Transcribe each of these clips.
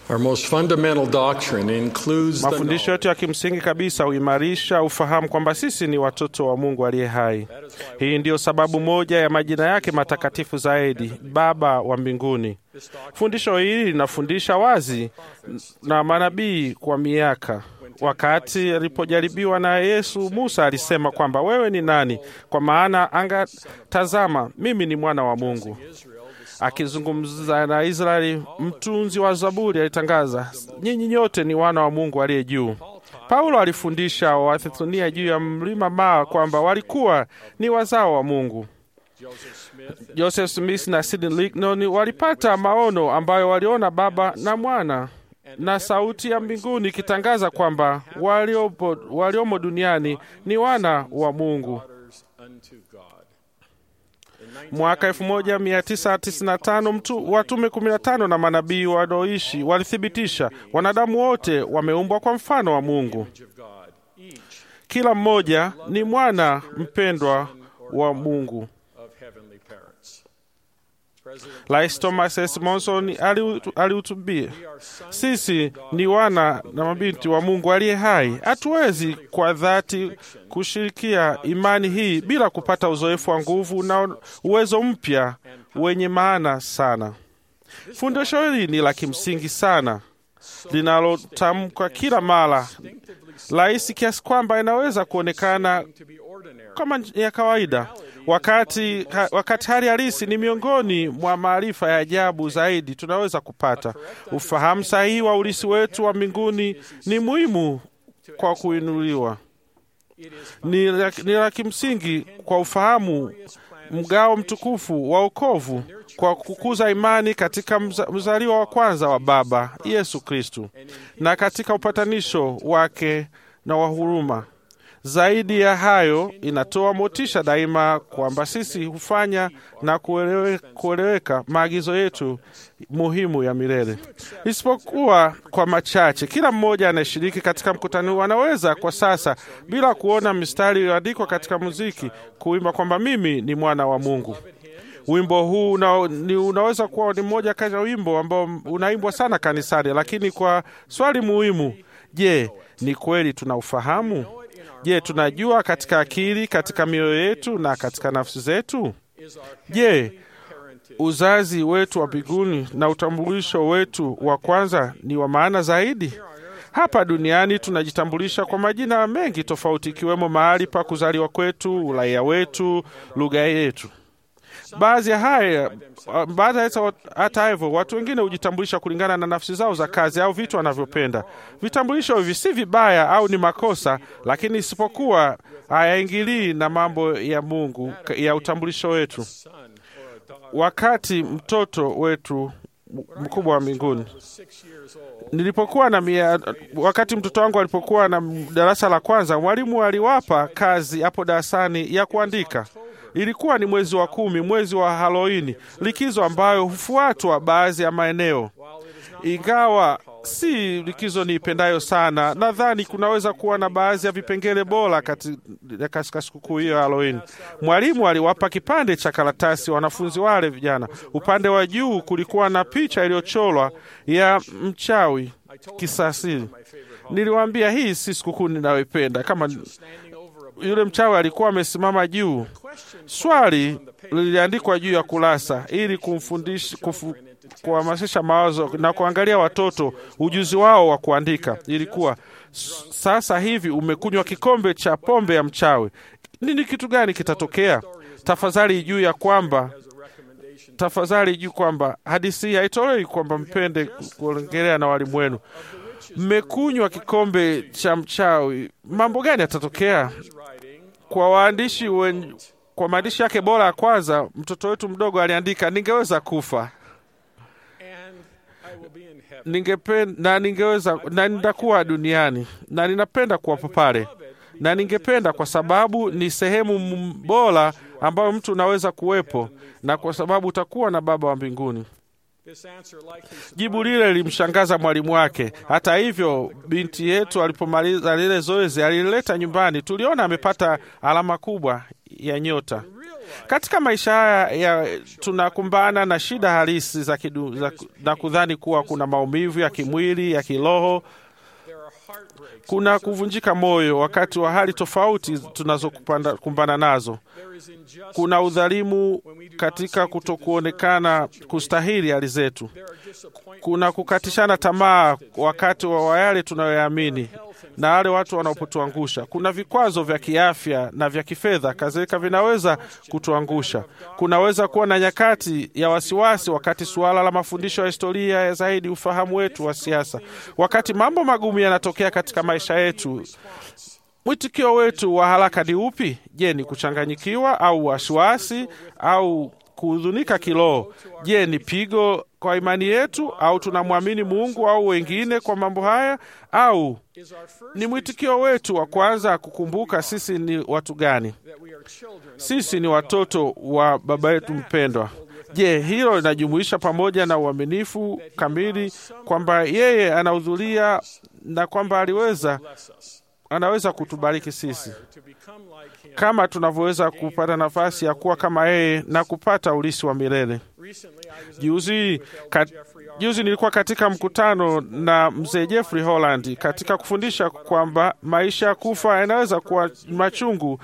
Our most fundamental doctrine includes the Mafundisho yetu ya kimsingi kabisa huimarisha ufahamu kwamba sisi ni watoto wa Mungu aliye hai. Hii ndiyo sababu moja ya majina yake matakatifu zaidi, Baba wa mbinguni. Fundisho hili linafundisha wazi na manabii kwa miaka. Wakati alipojaribiwa na Yesu, Musa alisema kwamba wewe ni nani? Kwa maana anga, tazama, mimi ni mwana wa Mungu. Akizungumza na Israeli, mtunzi wa Zaburi alitangaza, nyinyi nyote ni wana wa Mungu aliye juu. Paulo alifundisha Wathesalonia juu ya mlima Maa kwamba walikuwa ni wazao wa Mungu. Joseph Smith na Sidney Lignon walipata maono ambayo waliona Baba na Mwana na sauti ya mbinguni ikitangaza kwamba waliopo, waliomo duniani ni wana wa Mungu. unto God. Mwaka 1995 mtu watume 15 na manabii wanaoishi walithibitisha wanadamu wote wameumbwa kwa mfano wa Mungu. Of God. Each Kila mmoja ni mwana mpendwa wa Mungu. of heavenly parents. President Rais Thomas S. Monson alihutu- alihutubia, sisi ni wana na mabinti wa Mungu aliye hai. Hatuwezi kwa dhati kushirikia imani hii bila kupata uzoefu wa nguvu na uwezo mpya wenye maana sana. Fundisho hili ni la kimsingi sana linalotamkwa kila mara rahisi kiasi kwamba inaweza kuonekana to be ordinary. kama ya kawaida, wakati, ha, wakati hali halisi ni miongoni mwa maarifa ya ajabu zaidi tunaweza kupata. Ufahamu sahihi wa ulisi wetu wa mbinguni ni muhimu kwa kuinuliwa, ni la ni la kimsingi kwa ufahamu mgao mtukufu wa wokovu kwa kukuza imani katika mza, mzaliwa wa kwanza wa Baba Yesu Kristu na katika upatanisho wake na wa huruma. Zaidi ya hayo, inatoa motisha daima kwamba sisi hufanya na kuelewe, kueleweka maagizo yetu muhimu ya milele, isipokuwa kwa machache. Kila mmoja anayeshiriki katika mkutano huu anaweza kwa sasa, bila kuona mistari iliyoandikwa katika muziki, kuimba kwamba mimi ni mwana wa Mungu. Wimbo huu una, ni, unaweza kuwa ni mmoja kati ya wimbo ambao unaimbwa sana kanisani, lakini kwa swali muhimu, je, ni kweli tunaufahamu? Je, tunajua katika akili, katika mioyo yetu na katika nafsi zetu? Je, uzazi wetu wa mbinguni na utambulisho wetu wa kwanza ni wa maana zaidi? Hapa duniani tunajitambulisha kwa majina mengi tofauti, ikiwemo mahali pa kuzaliwa kwetu, uraia wetu, lugha yetu. Baadhi ya haya baadhi ya hata hivyo, watu wengine hujitambulisha kulingana na nafsi zao za kazi au vitu wanavyopenda. Vitambulisho hivi si vibaya au ni makosa, lakini isipokuwa hayaingilii na mambo ya Mungu ya utambulisho wetu. Wakati mtoto wetu mkubwa wa mbinguni nilipokuwa na mia, wakati mtoto wangu alipokuwa na darasa la kwanza, mwalimu aliwapa kazi hapo darasani ya kuandika. Ilikuwa ni mwezi wa kumi, mwezi wa Halloween, likizo ambayo hufuatwa baadhi ya maeneo. Ingawa si likizo niipendayo sana, nadhani kunaweza kuwa na baadhi ya vipengele bora katika sikukuu hiyo ya Halloween. Mwalimu aliwapa kipande cha karatasi wanafunzi wale vijana. Upande wa juu kulikuwa na picha iliyochorwa ya mchawi kisasili. Niliwaambia hii si sikukuu ninayoipenda kama yule mchawi alikuwa amesimama juu. Swali liliandikwa juu ya kurasa ili kumfundisha kufu, kuhamasisha mawazo na kuangalia watoto ujuzi wao wa kuandika. Ilikuwa sasa hivi umekunywa kikombe cha pombe ya mchawi, nini kitu gani kitatokea? Tafadhali juu ya kwamba tafadhali juu kwamba hadithi hii haitolewi kwamba mpende kuongelea na walimu wenu mmekunywa kikombe cha mchawi, mambo gani yatatokea? Kwa waandishi wen, kwa maandishi yake bora ya kwanza, mtoto wetu mdogo aliandika, ningeweza kufa ningependa na ningeweza na nitakuwa duniani na ninapenda kuwapo pale na ningependa, kwa sababu ni sehemu bora ambayo mtu unaweza kuwepo, na kwa sababu utakuwa na Baba wa mbinguni. Jibu lile lilimshangaza mwalimu wake. Hata hivyo, binti yetu alipomaliza lile zoezi alilileta nyumbani, tuliona amepata alama kubwa ya nyota. Katika maisha haya ya tunakumbana na shida halisi za kidu, za, na kudhani kuwa kuna maumivu ya kimwili, ya kiroho kuna kuvunjika moyo wakati wa hali tofauti tunazokumbana nazo. Kuna udhalimu katika kutokuonekana kustahili hali zetu. Kuna kukatishana tamaa wakati wa yale tunayoyaamini na wale watu wanapotuangusha. Kuna vikwazo vya kiafya na vya kifedha kadhalika vinaweza kutuangusha. Kunaweza kuwa na nyakati ya wasiwasi wakati suala la mafundisho ya historia ya zaidi ufahamu wetu wa siasa. Wakati mambo magumu yanatokea katika maisha yetu, mwitikio wetu wa haraka ni upi? Je, ni kuchanganyikiwa au wasiwasi au kuhuzunika kiroho? Je, ni pigo kwa imani yetu au tunamwamini Mungu au wengine kwa mambo haya, au ni mwitikio wetu wa kwanza kukumbuka sisi ni watu gani? Sisi ni watoto wa Baba yetu mpendwa. Je, hilo linajumuisha pamoja na uaminifu kamili kwamba yeye anahudhuria na kwamba aliweza anaweza kutubariki sisi kama tunavyoweza kupata nafasi ya kuwa kama yeye na kupata ulisi wa milele. Juzi, kat, juzi nilikuwa katika mkutano na mzee Jeffrey Holland katika kufundisha kwamba maisha ya kufa yanaweza kuwa machungu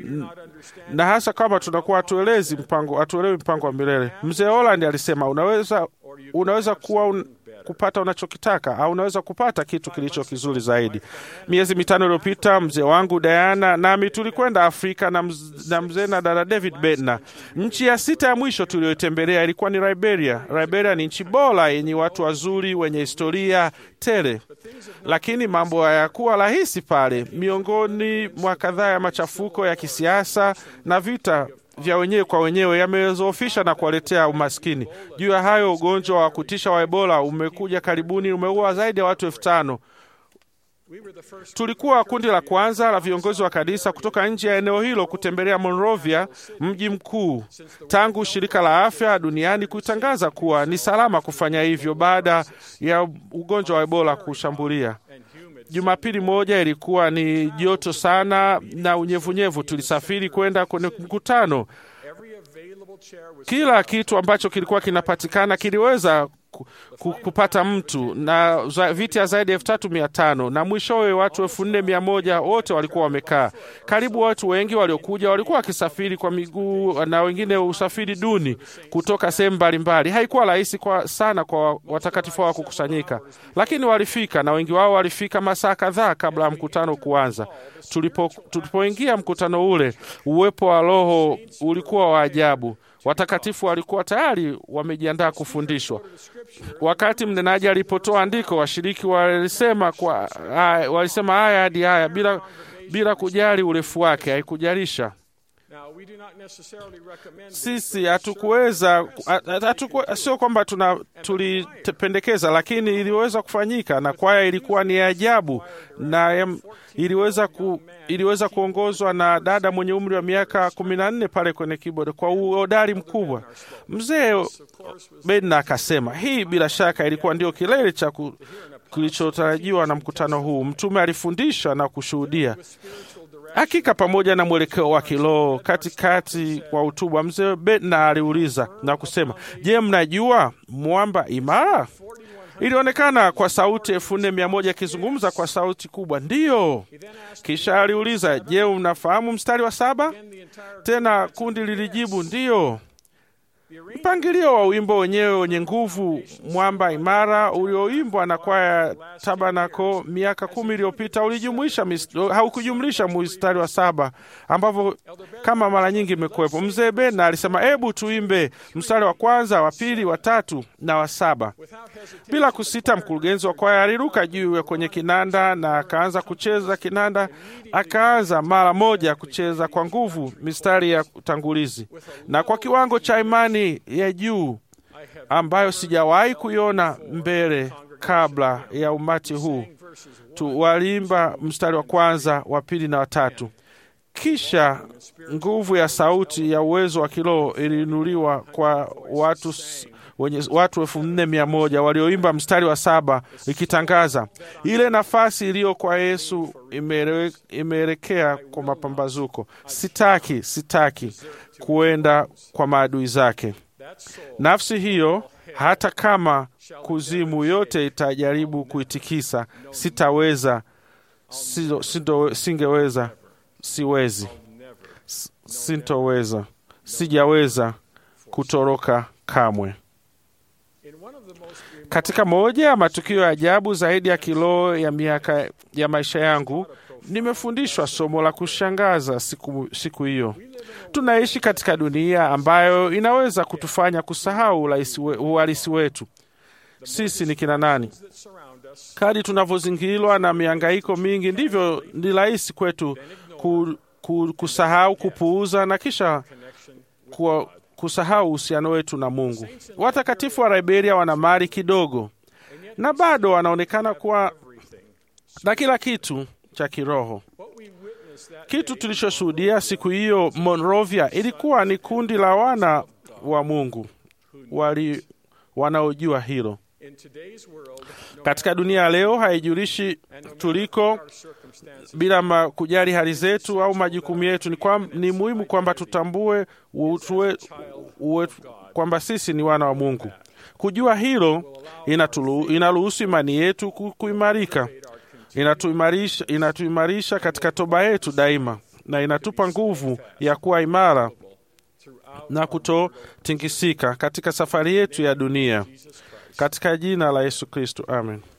na hasa kama tunakuwa hatuelezi mpango hatuelewi mpango wa milele. Mzee Holland alisema unaweza, unaweza kuwa un, kupata unachokitaka au unaweza kupata kitu kilicho kizuri zaidi. Miezi mitano iliyopita mzee wangu Diana nami tulikwenda Afrika na, mz, na mzee na dada David Bednar. Nchi ya sita ya mwisho tuliyoitembelea ilikuwa ni Liberia. Liberia ni nchi bora yenye watu wazuri wenye historia tele, lakini mambo hayakuwa rahisi pale. Miongoni mwa kadhaa ya machafuko ya kisiasa na vita vya wenyewe kwa wenyewe yamezoofisha na kuwaletea umaskini. Juu ya hayo, ugonjwa wa kutisha wa Ebola umekuja karibuni, umeua zaidi ya watu elfu tano. Tulikuwa kundi la kwanza la viongozi wa kanisa kutoka nje ya eneo hilo kutembelea Monrovia, mji mkuu, tangu shirika la afya duniani kutangaza kuwa ni salama kufanya hivyo baada ya ugonjwa wa Ebola kushambulia. Jumapili moja ilikuwa ni joto sana na unyevunyevu. Tulisafiri kwenda kwenye mkutano. Kila kitu ambacho kilikuwa kinapatikana kiliweza kupata mtu na viti ya zaidi ya elfu tatu mia tano na mwishowe watu elfu nne mia moja wote walikuwa wamekaa. Karibu watu wengi waliokuja walikuwa wakisafiri kwa miguu na wengine usafiri duni kutoka sehemu mbalimbali. Haikuwa rahisi kwa sana kwa watakatifu wao kukusanyika, lakini walifika, na wengi wao walifika masaa kadhaa kabla ya mkutano kuanza. Tulipo tulipoingia mkutano ule, uwepo wa Roho ulikuwa wa ajabu. Watakatifu walikuwa tayari wamejiandaa kufundishwa. Wakati mnenaji alipotoa andiko, washiriki walisema kwa haya, walisema haya hadi haya bila, bila kujali urefu wake, haikujalisha. Sisi hatukuweza hatuku, sio kwamba tuna tulipendekeza, lakini iliweza kufanyika na kwaya ilikuwa ni ajabu na iliweza, ku, iliweza kuongozwa na dada mwenye umri wa miaka kumi na nne pale kwenye keyboard kwa uhodari mkubwa. Mzee Bedna akasema hii bila shaka ilikuwa ndio kilele cha kilichotarajiwa na mkutano huu. Mtume alifundisha na kushuhudia hakika pamoja na mwelekeo wa kiroho. Katikati kwa hotuba, mzee Bedna aliuliza na kusema, je, mnajua mwamba imara? Ilionekana kwa sauti elfu nne mia moja akizungumza kwa sauti kubwa, ndiyo. Kisha aliuliza, je, unafahamu mstari wa saba? Tena kundi lilijibu ndiyo. Mpangilio wa wimbo wenyewe wenye nguvu, mwamba imara, ulioimbwa na kwaya Tabanako miaka kumi iliyopita ulijumuisha haukujumlisha mstari wa saba ambavyo kama mara nyingi imekuwepo. Mzee Bena alisema hebu tuimbe mstari wa kwanza, wa pili, wa tatu na wa saba. Bila kusita, mkurugenzi wa kwaya aliruka juu kwenye kinanda na akaanza kucheza kinanda. Akaanza mara moja kucheza kwa nguvu mistari ya utangulizi na kwa kiwango cha imani ya juu ambayo sijawahi kuiona mbele kabla ya umati huu tu. Waliimba mstari wa kwanza, wa pili na watatu. Kisha nguvu ya sauti ya uwezo wa kiroho iliinuliwa kwa watu wenye watu elfu nne mia moja walioimba mstari wa saba ikitangaza ile nafasi iliyo kwa Yesu imeele- imeelekea kwa mapambazuko. Sitaki, sitaki kuenda kwa maadui zake. That soul Nafsi hiyo hata kama kuzimu yote itajaribu kuitikisa, sitaweza, sido- sindo- singeweza, siwezi, never. S- sintoweza, sijaweza kutoroka kamwe. In one of the most remarkable Katika moja ya matukio ya ajabu zaidi ya kiroho ya miaka ya maisha yangu, nimefundishwa somo la kushangaza siku, siku hiyo. Tunaishi katika dunia ambayo inaweza kutufanya kusahau uhalisi we- uhalisi wetu. Sisi ni kina nani? that surround us Kadri tunavyozingirwa na mihangaiko mingi, ndivyo ni rahisi kwetu ku, ku, kusahau, kupuuza na kisha connection with kuwa, kusahau uhusiano wetu na Mungu. Watakatifu wa Liberia wana mali kidogo na bado wanaonekana kuwa everything. na kila kitu cha kiroho. What we witnessed that Kitu tulichoshuhudia siku hiyo Monrovia ilikuwa ni kundi la wana wa Mungu wali wanaojua hilo. in today's world, no Katika dunia ya leo haijulishi tuliko our circumstances, bila ma kujali hali zetu au majukumu yetu. Ni, kwa, ni muhimu kwamba tutambue utue, uwe, kwamba sisi ni wana wa Mungu. Kujua hilo inatulu- inaruhusu imani yetu ku- kuimarika, inatuimarisha, inatuimarisha katika toba yetu daima, na inatupa nguvu ya kuwa imara throughout na kutotingisika katika safari yetu ya dunia, Jesus Christ. katika jina la Yesu Kristo, amen.